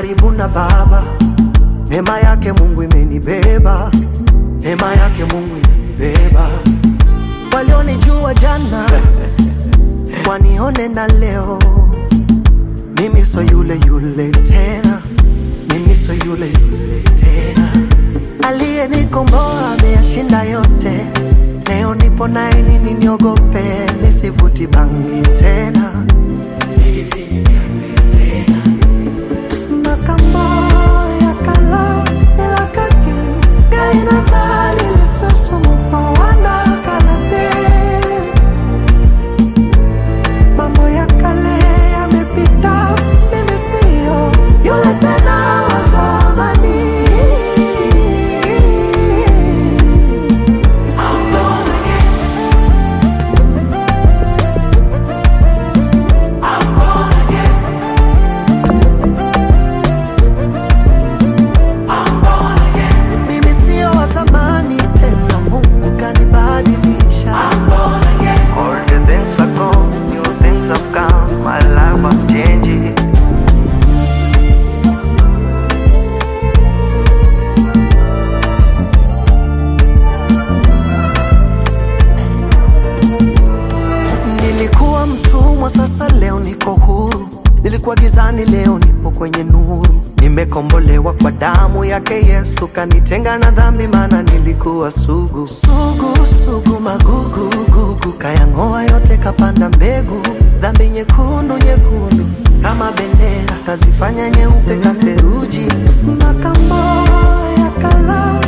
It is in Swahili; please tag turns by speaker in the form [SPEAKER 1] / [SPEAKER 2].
[SPEAKER 1] karibu na Baba. Neema yake Mungu imenibeba, neema yake Mungu imenibeba. Walionijua jana wanione na leo, mimi so yule yule tena, mimi so yule yule tena. Aliyenikomboa ameyashinda yote, leo nipo naye, nini niogope? Nisivuti bangi tena, mimi si mnyonge tena. Makambo ya kala elakaki gaina zali lisusu wana kalate mambo ya kale yamepita, mimi sio yule tena wa zamani. I'm born again. I'm born again. I'm born again. Mimi sio wa zamani tena, Mungu kanibadilisha. I'm born again.
[SPEAKER 2] All the things are gone, new things have come, my life was changing.
[SPEAKER 1] Nilikuwa mtumwa, sasa leo niko huru. Nilikuwa gizani, leo nipo kwenye nuru. Nimekombolewa kwa damu yake Yesu, kanitenga na dhambi, maana nilikuwa sugu sugu sugu, magugu gugu, kayang'oa yote, kapanda mbegu. Dhambi nyekundu nyekundu kama bendera, kazifanya nyeupe katheruji. Makambo ya kala